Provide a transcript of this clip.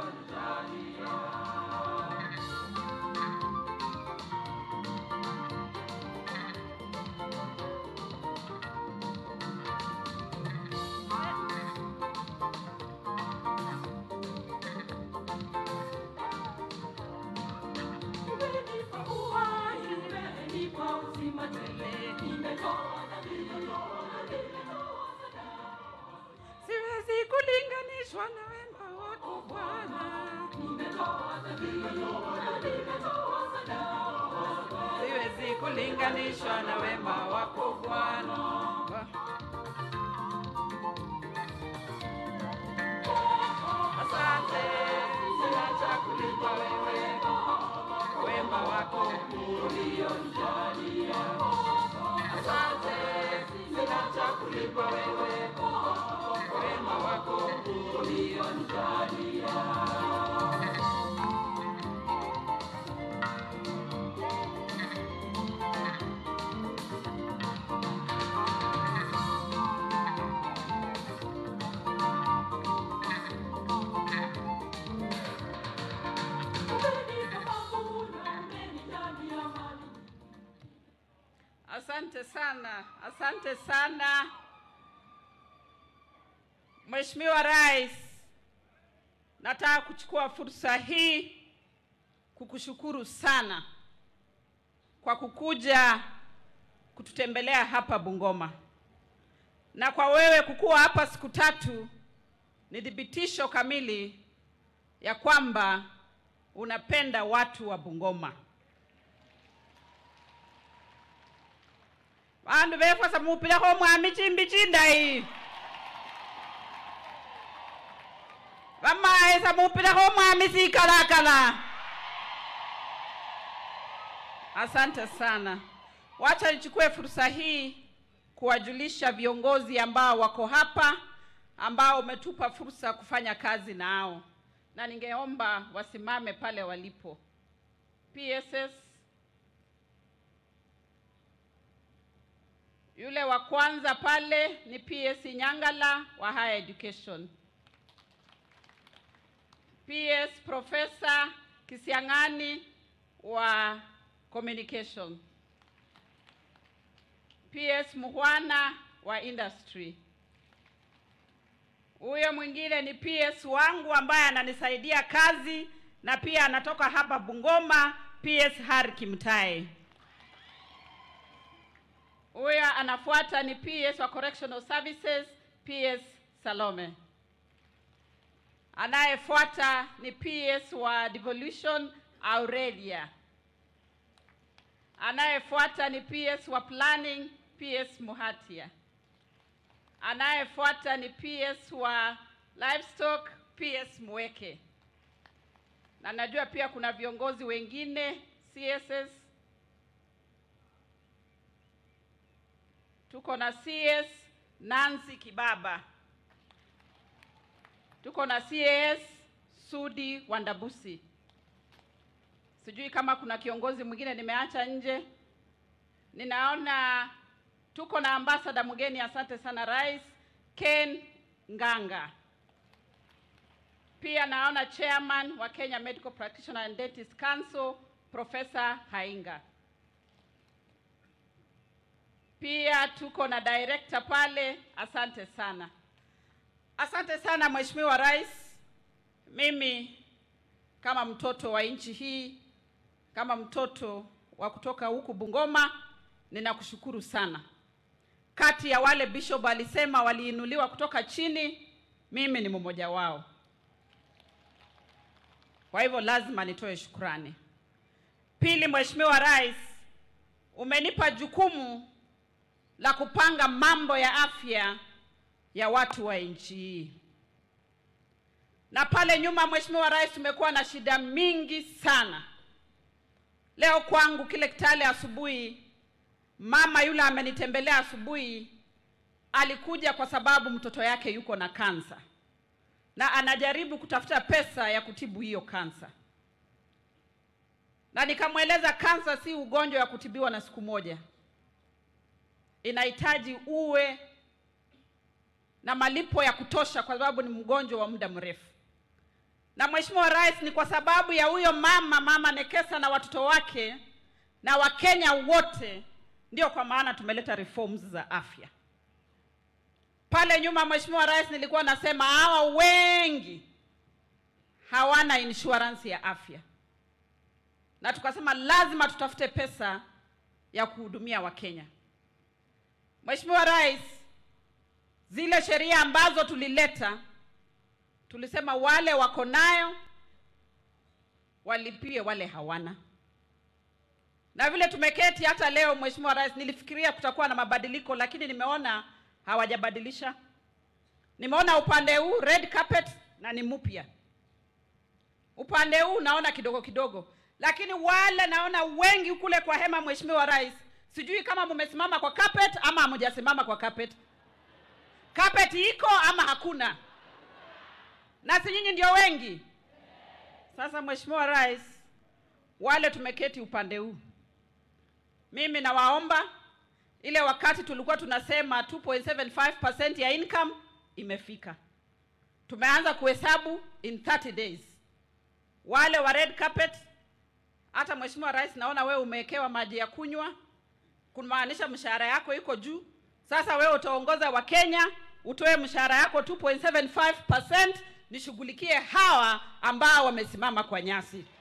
Umenipa uhai, umenipa uzima tele, nimetoa dhabihu, nimetoa sadaka. siwezi kulinganishwa na wema wako Bwana, Nimetoa dhabihu, nimetoa sadaka. siwezi kulinganishwa na wema wako Bwana. Asante, sina cha kulipa wewe wema wako ulionijalia. Asante, sina cha kulipa wewe wema wako ulionijalia. Umenipa mavuno, umenijalia mali. Asante sana, asante sana Mheshimiwa Rais, nataka kuchukua fursa hii kukushukuru sana kwa kukuja kututembelea hapa Bungoma, na kwa wewe kukuwa hapa siku tatu ni thibitisho kamili ya kwamba unapenda watu wa Bungoma. vandu vefwasa mupilekho mwami chimbi chindayi vamaisa mupilekho mwami sikalakala asante sana wacha nichukue fursa hii kuwajulisha viongozi ambao wako hapa ambao umetupa fursa ya kufanya kazi nao na ningeomba wasimame pale walipo pss Yule wa kwanza pale ni PS Nyangala wa Higher Education. PS Professor Kisiang'ani wa Communication. PS Muhwana wa Industry. Huyo mwingine ni PS wangu ambaye ananisaidia kazi na pia anatoka hapa Bungoma, PS Hari Kimtai. Huyo anafuata ni PS wa Correctional Services, PS Salome. Anayefuata ni PS wa Devolution, Aurelia. Anayefuata ni PS wa Planning, PS Muhatia. Anayefuata ni PS wa Livestock, PS Mweke. Na najua pia kuna viongozi wengine CSS tuko na CS Nancy Kibaba, tuko na CS Sudi Wandabusi. Sijui kama kuna kiongozi mwingine nimeacha nje. Ninaona tuko na ambasada mgeni, asante sana Rais Ken Nganga. Pia naona chairman wa Kenya Medical Practitioner and Dentist Council Professor Hainga. Pia tuko na director pale, asante sana. Asante sana Mheshimiwa Rais. Mimi kama mtoto wa nchi hii, kama mtoto wa kutoka huku Bungoma, ninakushukuru sana. Kati ya wale bishop alisema waliinuliwa kutoka chini, mimi ni mmoja wao. Kwa hivyo lazima nitoe shukrani. Pili, Mheshimiwa Rais, umenipa jukumu la kupanga mambo ya afya ya watu wa nchi hii. Na pale nyuma, Mheshimiwa Rais, tumekuwa na shida mingi sana. Leo kwangu kile Kitale asubuhi, mama yule amenitembelea asubuhi, alikuja kwa sababu mtoto yake yuko na kansa na anajaribu kutafuta pesa ya kutibu hiyo kansa, na nikamweleza kansa si ugonjwa wa kutibiwa na siku moja, inahitaji uwe na malipo ya kutosha, kwa sababu ni mgonjwa wa muda mrefu. na Mheshimiwa Rais, ni kwa sababu ya huyo mama mama Nekesa na watoto wake na Wakenya wote, ndio kwa maana tumeleta reforms za afya. Pale nyuma, Mheshimiwa Rais, nilikuwa nasema hawa wengi hawana insurance ya afya, na tukasema lazima tutafute pesa ya kuhudumia Wakenya. Mheshimiwa Rais, zile sheria ambazo tulileta tulisema wale wako nayo walipie wale hawana. Na vile tumeketi hata leo, Mheshimiwa Rais, nilifikiria kutakuwa na mabadiliko, lakini nimeona hawajabadilisha. Nimeona upande huu red carpet na ni mpya, upande huu naona kidogo kidogo, lakini wale naona wengi kule kwa hema, Mheshimiwa Rais, sijui kama mumesimama kwa carpet ama hamujasimama kwa carpet. Carpet iko ama hakuna? na si nyinyi ndio wengi. Sasa Mheshimiwa Rais, wale tumeketi upande huu, mimi nawaomba, ile wakati tulikuwa tunasema 2.75% ya income imefika, tumeanza kuhesabu in 30 days. Wale wa red carpet, hata Mheshimiwa Rais, naona wewe umewekewa maji ya kunywa, kumaanisha mshahara yako iko juu. Sasa wewe utaongoza Wakenya, utoe mshahara yako 2.75% nishughulikie hawa ambao wamesimama kwa nyasi.